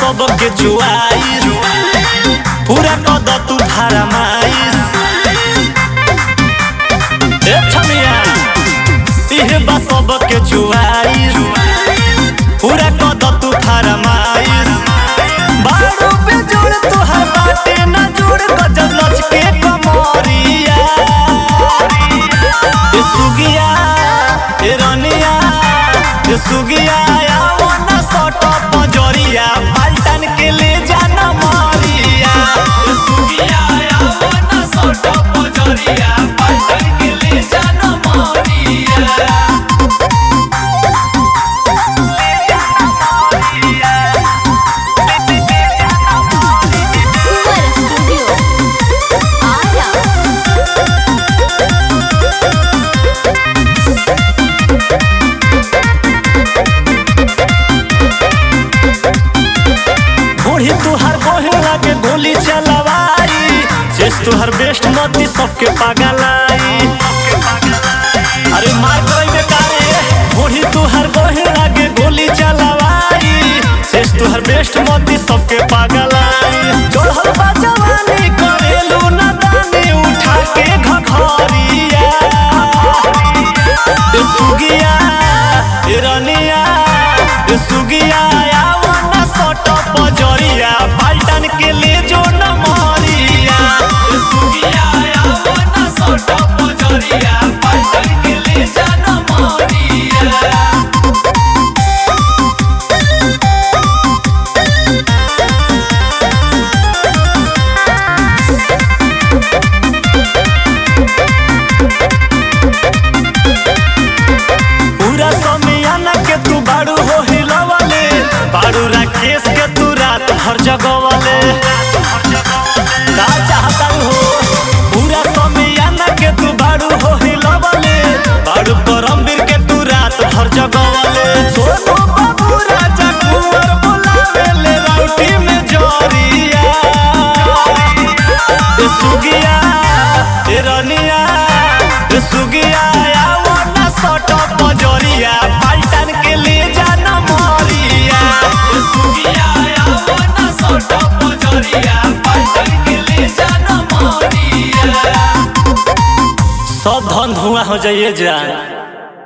सबके जुआई पूरा कद तू फरमाइश ए छमिया इहे बा सबके जुआई पूरा कद तू फरमाइश बारू पे जोड़ तोहर बाटे ना जोड़ गजब लचके कमरिया ए सुगिया ए रनिया ए सुगिया आओ ना सट पजरिया पलटन के ले जाना मारिया ए सुगिया आओ ना सट पजरिया पलटन के ले जाना मारिया Super Studio. Ara. बूढ़ी तुहर बोहे लागे गोली चलवाई शेष तुहर बेस्ट मती सबके पागलाई अरे मार करई बेकारे बूढ़ी तुहर बोहे लागे गोली चलवाई शेष तुहर बेस्ट मती सबके पागलाई जोड़ल बा जवानी करेलू ना दानी उठा के घघरिया ए सुगिया ए रनिया ए सुगिया आओ ना सट पजरिया पलटन के ले जो न मरिया ए सुगिया आओ ना सट पजरिया पलटन के ले जा न मरिया पूरा समियाना के तू बाड़ू हो हिलवले बाड़ू राकेश के तू रात भर जगवले का चाहता हो पूरा समियाना के तू बाड़ू हो हिलवले बाड़ू परमवीर के तू रात भर जगवले सोनू बाबू राजा कुंवर बुलावे ले राउटी में जोरिया ए सुगिया ए रनिया ए सुगिया आओ ना सट पजरिया पलटन के ले जाना मरिया ए सुगिया आओ ना सट पजरिया पलटन के ले जाना मरिया सब धन धुआं हो जाइए जान